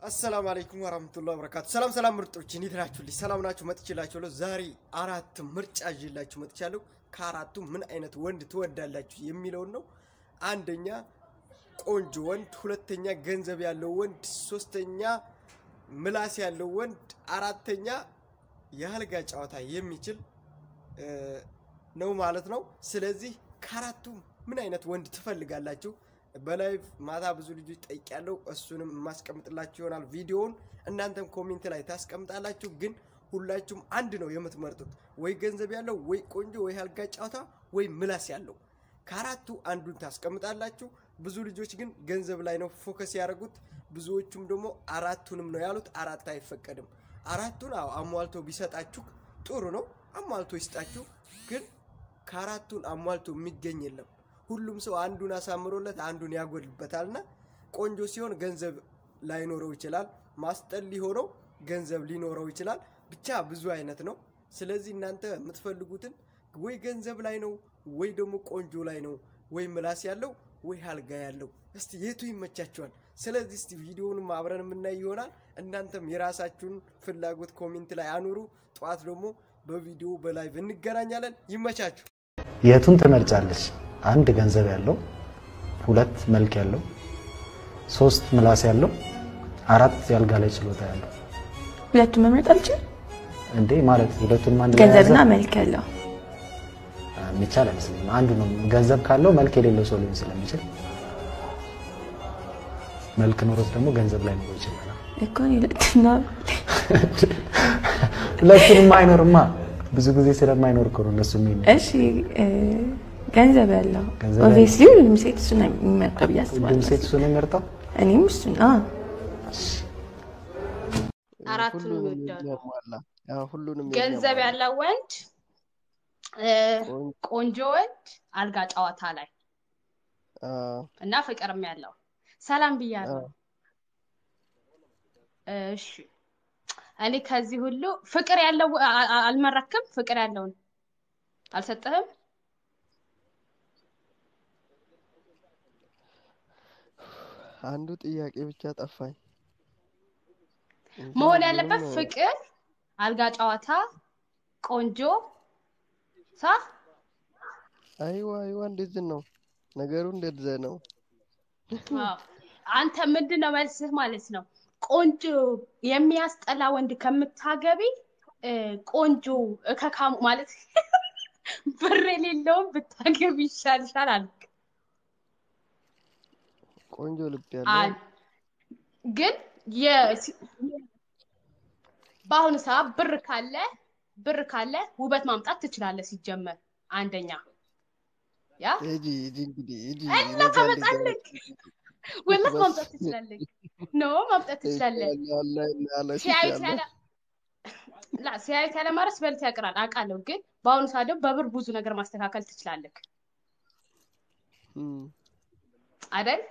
አሰላሙ አለይኩም ወራህመቱላሂ ወበረካቱ። ሰላም ሰላም ምርጦች እንዴት ናችሁልኝ? ሰላም ናችሁ? መጥቼላችኋለሁ። ዛሬ አራት ምርጫ ይዤላችሁ መጥቻለሁ። ከአራቱ ምን አይነት ወንድ ትወዳላችሁ የሚለውን ነው። አንደኛ ቆንጆ ወንድ፣ ሁለተኛ ገንዘብ ያለው ወንድ፣ ሶስተኛ ምላስ ያለው ወንድ፣ አራተኛ የአልጋ ጨዋታ የሚችል ነው ማለት ነው። ስለዚህ ከአራቱ ምን አይነት ወንድ ትፈልጋላችሁ? በላይቭ ማታ ብዙ ልጆች ጠይቄያለሁ። እሱንም የማስቀምጥላችሁ ይሆናል ቪዲዮውን። እናንተም ኮሜንት ላይ ታስቀምጣላችሁ። ግን ሁላችሁም አንድ ነው የምትመርጡት፣ ወይ ገንዘብ ያለው፣ ወይ ቆንጆ፣ ወይ አልጋ ጨዋታ፣ ወይ ምላስ ያለው። ከአራቱ አንዱን ታስቀምጣላችሁ። ብዙ ልጆች ግን ገንዘብ ላይ ነው ፎከስ ያደረጉት። ብዙዎቹም ደግሞ አራቱንም ነው ያሉት። አራት አይፈቀድም። አራቱን አዎ አሟልቶ ቢሰጣችሁ ጥሩ ነው። አሟልቶ ይስጣችሁ። ግን ከአራቱን አሟልቶ የሚገኝ የለም። ሁሉም ሰው አንዱን አሳምሮለት አንዱን ያጎልበታልና ቆንጆ ሲሆን ገንዘብ ላይኖረው ይችላል። ማስጠል ሊሆነው ገንዘብ ሊኖረው ይችላል። ብቻ ብዙ አይነት ነው። ስለዚህ እናንተ የምትፈልጉትን ወይ ገንዘብ ላይ ነው ወይ ደግሞ ቆንጆ ላይ ነው ወይ ምላስ ያለው ወይ አልጋ ያለው። እስቲ የቱ ይመቻችኋል? ስለዚህ እስቲ ቪዲዮውንም አብረን የምናይ ይሆናል። እናንተም የራሳችሁን ፍላጎት ኮሜንት ላይ አኑሩ። ጠዋት ደግሞ በቪዲዮ በላይቭ እንገናኛለን። ይመቻችሁ። የቱን ትመርጫለች? አንድ ገንዘብ ያለው፣ ሁለት መልክ ያለው፣ ሶስት ምላስ ያለው፣ አራት ያልጋ ላይ ችሎታ ያለው። ሁለቱን መምረጥ አልችልም። እንዴ ማለት ሁለቱንም አንድ ላይ ገንዘብና ያዘ? መልክ ያለው የሚቻል አይመስለኝም። አንዱ ነው። ገንዘብ ካለው መልክ የሌለው ሰው ሊሆን ስለሚችል መልክ ኖሮት ደግሞ ገንዘብ ላይ ኖሮ ይችላል። እኮ እኔ ሁለቱና ሁለቱንም አይኖርማ። ብዙ ጊዜ ስለማይኖር እኮ ነው እነሱ የሚኖር እሺ እ፣ ገንዘብ ያለው ገንዘብ ኦብቪየስሊ ሁሉም ሴት እሱን ነው የሚመርጠው ብዬ ሁሉም አስባለሁ። ሴት እሱን የሚመርጠው እኔም እሱን አዎ አራቱንም ሁሉንም ይወዳሉ። የሚያሟላ ያው ሁሉንም ገንዘብ የሚያሟላ ያለው ወንድ እ፣ ቆንጆ ቆንጆ ወንድ አልጋ ጨዋታ ላይ አ፣ እና ፍቅርም ያለው ሰላም ብያለሁ። እሺ እኔ ከዚህ ሁሉ ፍቅር ያለው አ- አ- አልመረክም። ፍቅር ያለውን አልሰጠህም። አንዱ ጥያቄ ብቻ ጠፋኝ። እንጂ መሆን ሁሉንም ያለበት ፍቅር፣ አልጋ ጨዋታ፣ ቆንጆ ሳ አይዋ አይዋ እንደዚህ ነው ነገሩ፣ እንደዚህ ነው። አዎ። አንተ ምንድን ነው መልስህ ማለት ነው? ቆንጆ የሚያስጠላ ወንድ ከምታገቢ እ፣ ቆንጆ እከካሙ ማለት ብር የሌለውን ብታገቢ ይሻልሻል አልክ። ቆንጆ ልብ አ- ያለው ግን የ- ሲ- በአሁኑ ሰዓት ብር ካለ ብር ካለ ውበት ማምጣት ትችላለህ። ሲጀመር አንደኛ ያ ሂጂ ሂጂ እንግዲህ ሂጂ እና እኔ ጋር እንደዚህ ታመጣለህ ወላት ማምጣት ትችላለህ። ኖ ማምጣት ትችላለህ። ያለሽ ሲያዩት ያለ ላ ሲያዩት ያለ ማረስ በልት ያቅራል አውቃለሁ። ግን በአሁኑ ሰዓት ደግሞ በብር ብዙ ነገር ማስተካከል ትችላለህ አይደል?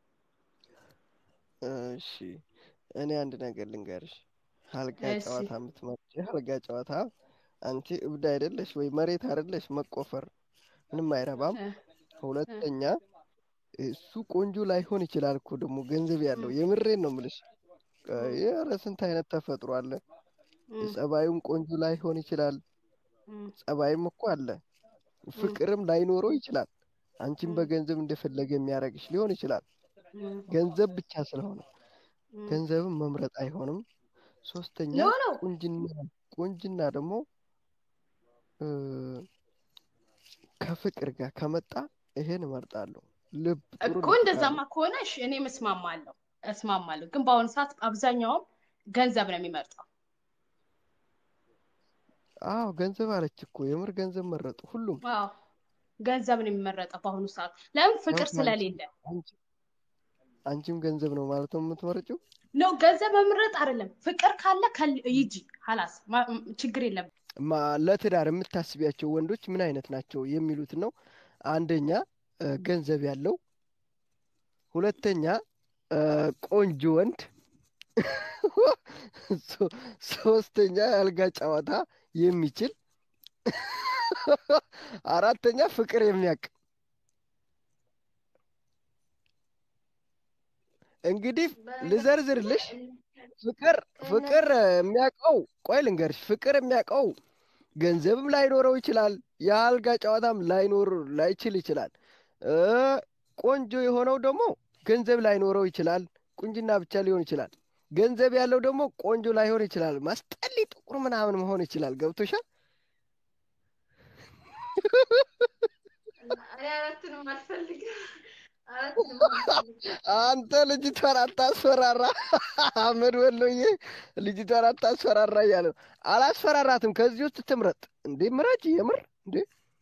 እሺ እኔ አንድ ነገር ልንገርሽ። አልጋ እሺ። ጨዋታ የምትመርጪ አልጋ ጨዋታ አንቺ እብድ አይደለሽ ወይ መሬት አይደለሽ መቆፈር ምንም አይረባም። እ፣ ሁለተኛ እሱ ቆንጆ ላይሆን ይችላል እኮ ደግሞ ገንዘብ ያለው የምሬን ነው የምልሽ። ኧረ ስንት አይነት ተፈጥሮ አለ። እ፣ ጸባዩም ቆንጆ ላይሆን ይችላል። እ፣ ጸባይም እኮ አለ። ፍቅርም ላይኖረው ይችላል። አንቺም እ፣ በገንዘብ እንደፈለገ የሚያደርግሽ ሊሆን ይችላል። እ፣ ገንዘብ ብቻ ስለሆነ እ። ገንዘብን መምረጥ አይሆንም። ሶስተኛ ኖ ኖ ቁንጅና ቁንጅና ደግሞ እ፣ ከፍቅር ጋር ከመጣ ይሄን እመርጣለሁ። ልብ ጥሩ እኮ ልብ እንደዛማ ካለው ከሆነ እሺ እኔም እስማማለሁ እስማማለሁ። ግን በአሁኑ ሰዓት አብዛኛውም ገንዘብ ነው የሚመርጠው። አዎ ገንዘብ አለች እኮ የምር ገንዘብ መረጡ ሁሉም። አዎ ገንዘብ ነው የሚመረጠው በአሁኑ ሰዓት። ለምን? ፍቅር ያው ስለሌለ አንቺ አንቺም ገንዘብ ነው ማለት ነው የምትመርጪው? ነው። ገንዘብ መምረጥ አይደለም። ፍቅር ካለ ከል- ይጂ ሀላስ ማ- ም- ችግር የለም። ማ ለትዳር የምታስቢያቸው ወንዶች ምን አይነት ናቸው የሚሉት ነው። አንደኛ እ፣ ገንዘብ ያለው፣ ሁለተኛ እ፣ ቆንጆ ወንድ፣ ሶ- ሶስተኛ የአልጋ ጨዋታ የሚችል፣ አራተኛ ፍቅር የሚያውቅ። እንግዲህ ልዘርዝርልሽ ፍቅር ፍቅር የሚያውቀው ቆይ ልንገርሽ፣ ፍቅር የሚያውቀው ገንዘብም ላይኖረው ይችላል። የአልጋ ጨዋታም ላይኖር ላይችል ይችላል። እ ቆንጆ የሆነው ደግሞ ገንዘብ ላይኖረው ይችላል። ቁንጅና ብቻ ሊሆን ይችላል። ገንዘብ ያለው ደግሞ ቆንጆ ላይሆን ይችላል። ማስጠሊ ጥቁር ምናምን መሆን ይችላል። ገብቶሻል? እኔ አራቱንም አልፈልግም። አራቱንም አልፈልግም። አንተ ልጅቷን አታስፈራራ። አህመድ ወሎዬ ልጅቷን አታስፈራራ እያለ ነው። አላስፈራራትም። ከዚህ ውስጥ ትምረጥ እንዴ? ምረጭ። የምር እንዴ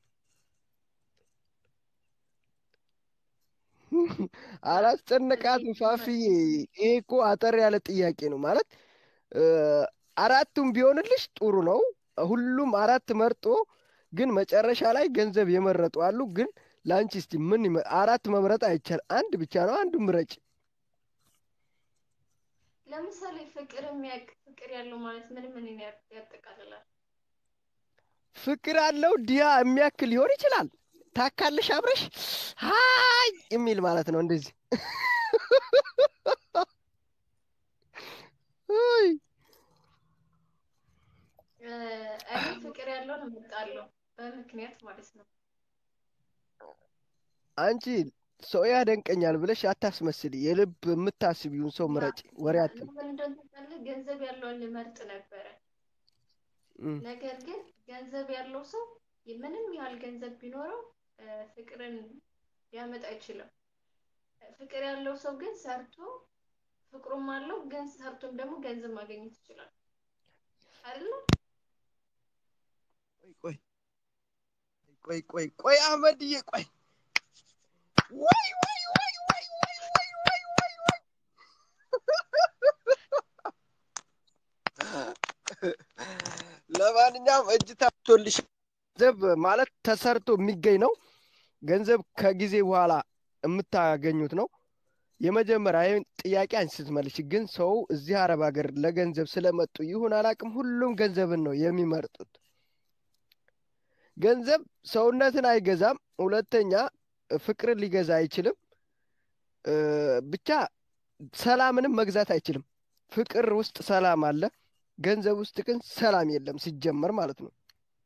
አላስጨነቃትም። ፋፍዬ ይሄ እኮ አጠር ያለ ጥያቄ ነው ማለት እ አራቱም ቢሆንልሽ ጥሩ ነው። ሁሉም አራት መርጦ ግን መጨረሻ ላይ ገንዘብ የመረጡ አሉ። ግን ለአንቺ እስቲ ምን ይመ- አራት መምረጥ አይቻል፣ አንድ ብቻ ነው። አንዱ ምረጭ። ለምሳሌ ፍቅር የሚያውቅ ፍቅር ያለው ማለት ምን ምን ያጠቃልላል? ፍቅር አለው ዲያ የሚያክል ሊሆን ይችላል። ታካልሽ አብረሽ ሀይ የሚል ማለት ነው። እንደዚህ አይ እ እኔ ፍቅር ያለውን እመርጣለሁ በምክንያት ማለት ነው። አንቺ ሰው ያደንቀኛል ብለሽ አታስመስል። የልብ የምታስቢውን ሰው ምረጭ። ወሬ አትም ለምን እንደሆነ ታውቃለህ? ገንዘብ ያለውን ልመርጥ ነበረ። ነገር ግን ገንዘብ ያለው ሰው ምንም ያህል ገንዘብ ቢኖረው እ ፍቅርን ሊያመጣ አይችልም። ፍቅር ያለው ሰው ግን ሰርቶ ፍቅሩም አለው፣ ግን ሰርቶም ደግሞ ገንዘብ ማግኘት ይችላል አይደለ? ቆይ ቆይ ቆይ ቆይ አህመድዬ ቆይ ወይ ወይ ወይ ወይ ወይ ወይ ወይ ወይ ወይ ለማንኛውም እጅ ታቶልሽ ገንዘብ ማለት ተሰርቶ የሚገኝ ነው። ገንዘብ ከጊዜ በኋላ የምታገኙት ነው። የመጀመሪያ ይህን ጥያቄ አንቺ ስትመልሽ ግን ሰው እዚህ አረብ ሀገር ለገንዘብ ስለመጡ ይሁን አላውቅም፣ ሁሉም ገንዘብን ነው የሚመርጡት። ገንዘብ ሰውነትን አይገዛም። ሁለተኛ ፍቅርን ሊገዛ አይችልም። እ ብቻ ሰላምንም መግዛት አይችልም። ፍቅር ውስጥ ሰላም አለ፣ ገንዘብ ውስጥ ግን ሰላም የለም ሲጀመር ማለት ነው።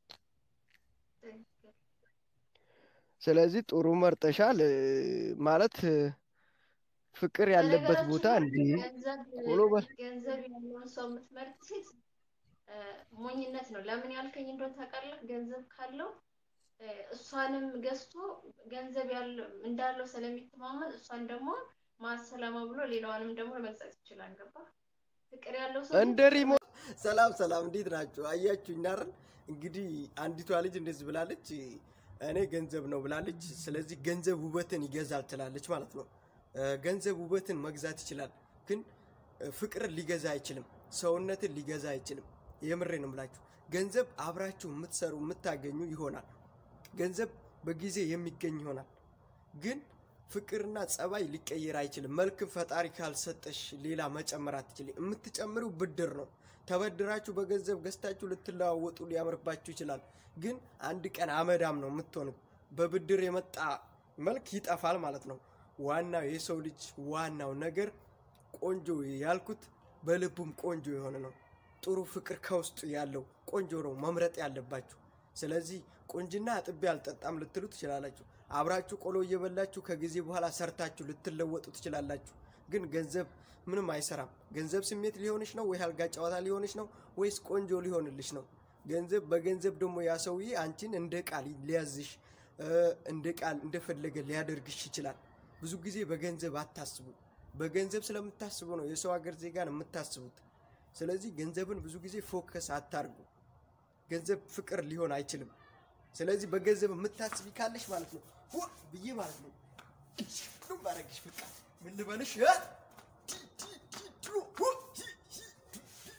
ስለዚህ ጥሩ መርጠሻል እ ማለት እ ፍቅር ያለበት ቦታ እንዲ ገንዘብ ቶሎ በል ገንዘብ ያለውን ሰው የምትመርጥ ሴት እ ሞኝነት ነው። ለምን ያልከኝ እንደሆነ ታውቃለህ? ገንዘብ ካለው እ እሷንም ገዝቶ ገንዘብ ያለው እንዳለው ስለሚተማመን እሷን ደግሞ ማሰላማ ብሎ ሌላዋንም ደግሞ መግዛት ይችላል። ገባ? ፍቅር ያለው ሰው ግን እንደ ሪሞ ሰላም ሰላም፣ እንዴት ናቸው? አያችሁ እናርን እንግዲህ አንዲቷ ልጅ እንደዚህ ብላለች፣ እኔ ገንዘብ ነው ብላለች። ስለዚህ ገንዘብ ውበትን ይገዛል ትላለች ማለት ነው። እ ገንዘብ ውበትን መግዛት ይችላል፣ ግን እ ፍቅርን ሊገዛ አይችልም። ሰውነትን ሊገዛ አይችልም። የምሬ ነው የምላችሁ። ገንዘብ አብራችሁ የምትሰሩ የምታገኙ ይሆናል። ገንዘብ በጊዜ የሚገኝ ይሆናል፣ ግን ፍቅርና ጸባይ ሊቀየር አይችልም። መልክም ፈጣሪ ካልሰጠሽ ሌላ መጨመር አትችልም። የምትጨምሪው ብድር ነው። ተበድራችሁ በገንዘብ ገዝታችሁ ልትለዋወጡ ሊያምርባችሁ ይችላል፣ ግን አንድ ቀን አመዳም ነው የምትሆኑት። በብድር የመጣ መልክ ይጠፋል ማለት ነው። ዋናው የሰው ልጅ ዋናው ነገር ቆንጆ ያልኩት በልቡም ቆንጆ የሆነ ነው። ጥሩ ፍቅር ከውስጡ ያለው ቆንጆ ነው መምረጥ ያለባችሁ። ስለዚህ ቁንጅና አጥቤ አልጠጣም ልትሉ ትችላላችሁ። አብራችሁ ቆሎ እየበላችሁ ከጊዜ በኋላ ሰርታችሁ ልትለወጡ ትችላላችሁ። ግን ገንዘብ ምንም አይሰራም። ገንዘብ ስሜት ሊሆንሽ ነው ወይ አልጋ ጨዋታ ሊሆንሽ ነው ወይስ ቆንጆ ሊሆንልሽ ነው? ገንዘብ በገንዘብ ደግሞ ያ ሰውዬ አንቺን እንደ ቃል ሊያዝሽ እ እንደ ቃል እንደፈለገ ሊያደርግሽ ይችላል። ብዙ ጊዜ በገንዘብ አታስቡ። በገንዘብ ስለምታስቡ ነው የሰው ሀገር ዜጋን የምታስቡት። ስለዚህ ገንዘብን ብዙ ጊዜ ፎከስ አታርጉ። ገንዘብ ፍቅር ሊሆን አይችልም። ስለዚህ በገንዘብ የምታስቢ ካለሽ ማለት ነው ሁ ብዬ ማለት ነው ሁሉም ባረግሽ በቃ ምን ልበልሽ እ? ቲ ቲ ቲ ቱ ሁ ቲ ቲ ቲ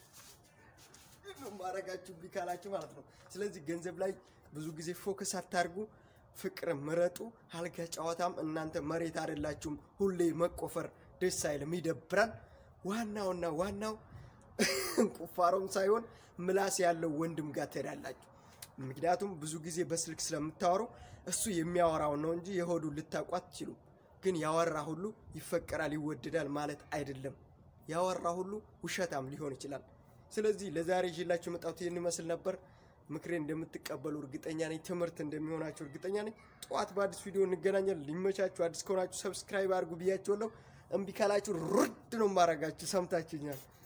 ቲ ነው ማረጋችሁ ቢ ካላችሁ ማለት ነው። ስለዚህ ገንዘብ ላይ ብዙ ጊዜ ፎከስ አታርጉ። ፍቅር ምረጡ። አልጋ ጨዋታም እናንተ መሬት አይደላችሁም። ሁሌ መቆፈር ደስ አይልም፣ ይደብራል። ዋናውና ዋናው ቁፋሮም ሳይሆን ምላስ ያለው ወንድም ጋር ትሄዳላችሁ። ምክንያቱም ብዙ ጊዜ በስልክ ስለምታወሩ እሱ የሚያወራውን ነው እንጂ የሆዱን ልታውቁ አትችሉም። ግን ያወራ ሁሉ ይፈቀራል፣ ይወደዳል ማለት አይደለም። ያወራ ሁሉ ውሸታም ሊሆን ይችላል። ስለዚህ ለዛሬ ይዤላችሁ የመጣሁት ይህን ይመስል ነበር። ምክሬን እንደምትቀበሉ እርግጠኛ ነኝ። ትምህርት እንደሚሆናችሁ እርግጠኛ ነኝ። ጠዋት በአዲስ ቪዲዮ እንገናኛለን። ሊመቻችሁ። አዲስ ከሆናችሁ ሰብስክራይብ አድርጉ ብያችኋለሁ። እምቢ ካላችሁ ሩድ ነው ማረጋችሁ። ሰምታችሁኛል።